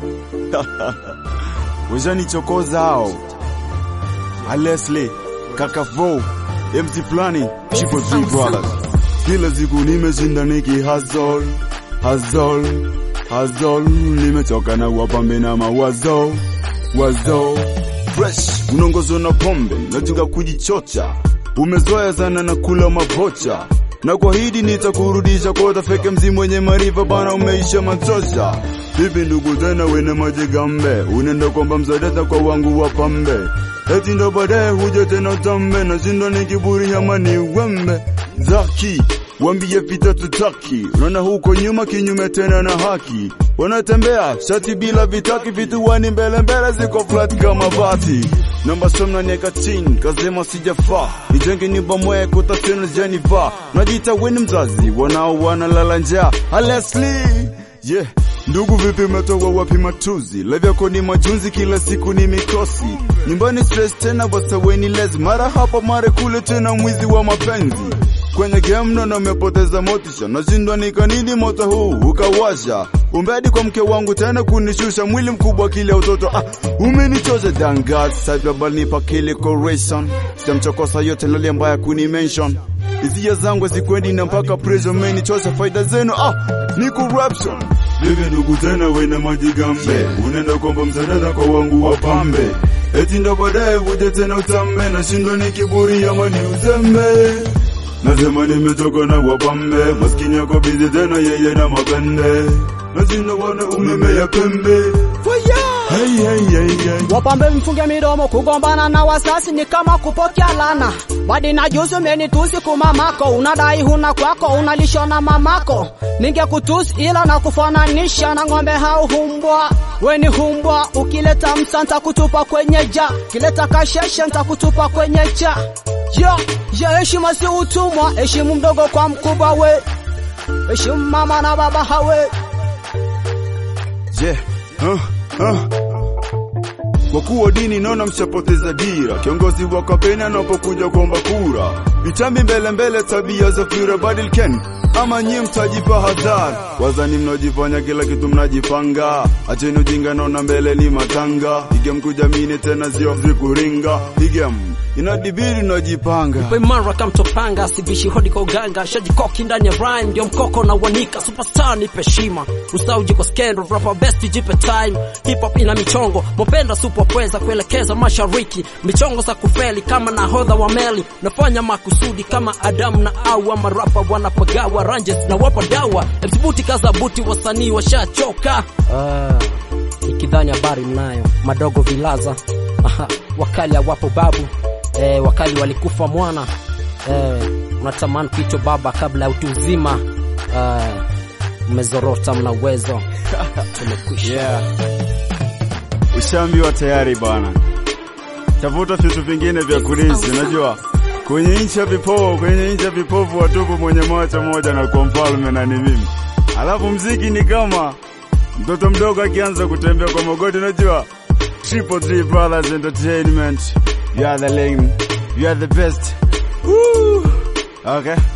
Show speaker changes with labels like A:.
A: washanichokoza hao. Alesle kaka Vo MC Flani Chipo Three Brothers, kila siku nimeshinda niki hustle hustle hustle, nimechoka na wapambe na mawazo wazo fresh, unaongozwa na pombe, najuga kujichocha, umezoea sana na kula mabocha na kuahidi nitakurudisha kwa utafeke mzi mwenye marifa bana, umeisha matosha. Vipi ndugu tena wene majigambe, unaenda kwamba mzadeta kwa wangu wa pambe, eti ndo baadaye huja tena utambe, na shindo ni kiburi ama ni wembe zaki wambie vita tutaki, unaona huko nyuma kinyume tena na haki, wanatembea shati bila vitaki, vituani mbele mbele ziko flat kama bati namba somna nieka chini kazema sijafaa nijenge nyumba mwe kutatena Jennifer najita weni mzazi wanao wanalala njaa Leslie yeah Ndugu vipi umetoka wapi matuzi Live yako ni majunzi kila siku ni mikosi Nyumbani stress tena wasaweni lezi Mara hapa mara kule tena mwizi wa mapenzi Kwenye game nono umepoteza motisha Nashindwa ni kanini moto huu ukawasha Umbedi kwa mke wangu tena kunishusha Mwili mkubwa kile utoto ah, Umenichosha dangat Sajabal nipa kile correction Sitamchokosa yote lali mbaya kuni mention Hizia zangu zikwendi na mpaka pressure Umenichosha faida zenu ah, ni corruption Vivi ndugu tena wena majigambe Unaenda kwamba msadada kwa wangu wa pambe Eti ndo baadaye uje tena utambe Nashindwa ni kiburi ama ni uzembe Nasema nimetoka na wapambe Maskini yako bizi tena yeye na mapende Nashindwa wana umeme ya pembe Hey, hey, hey, hey.
B: Wapambe mfunge midomo, kugombana na wasasi ni kama kupokea lana. Badi na juzi umenitusi kumamako, unadai huna kwako, unalishwa na mamako. Ningekutusi ila na kufananisha na ng'ombe hao humbwa. We ni humbwa, ukileta msa ntakutupa kwenye ja, kileta kasheshe ntakutupa kwenye cha. Ya, ya heshima si utumwa, heshimu mdogo kwa mkubwa we. Heshimu mama na baba hawe.
A: Je, huh, huh. Kwa kuwa dini naona mshapoteza dira, kiongozi wa kampeni anapokuja kuomba kura, vitambi mbele mbele, tabia za fira badilken ama nyie mtajipa hadhari, wazani mnaojifanya kila kitu mnajipanga, acheni ujinga, naona mbele ni matanga, igem kujamini tena sio zikuringa, igem inadibiri najipanga
C: imara kamtopanga sivishi hodi kwa uganga shajikoki ndani ya rhyme ndio mkoko na wanika superstar nipe heshima usauji kwa scandal rapper best jipe time hip hop ina michongo mopenda super pweza kuelekeza mashariki michongo za kufeli kama nahodha wa meli nafanya makusudi kama Adamu na Hawa marapa wanapagawa ranges na wapa dawa msibuti kaza buti wasanii washachoka ah, ikidhani habari mnayo madogo vilaza Aha, wakali hawapo babu eh, wakali walikufa mwana eh, unatamani kuitwa baba kabla ya utu uzima eh, mmezorota mna uwezo tumekwisha
A: yeah. Ushaambiwa tayari bana, tafuta vitu vingine vya kurithi. Unajua, kwenye nchi ya vipofu, kwenye nchi ya vipofu watupu, mwenye macho moja na kwa mfalme na ni mimi. Alafu mziki ni kama mtoto mdogo akianza kutembea kwa magoti. Unajua, Triple Three Brothers Entertainment, you are the lame, you are the best. Woo! Okay.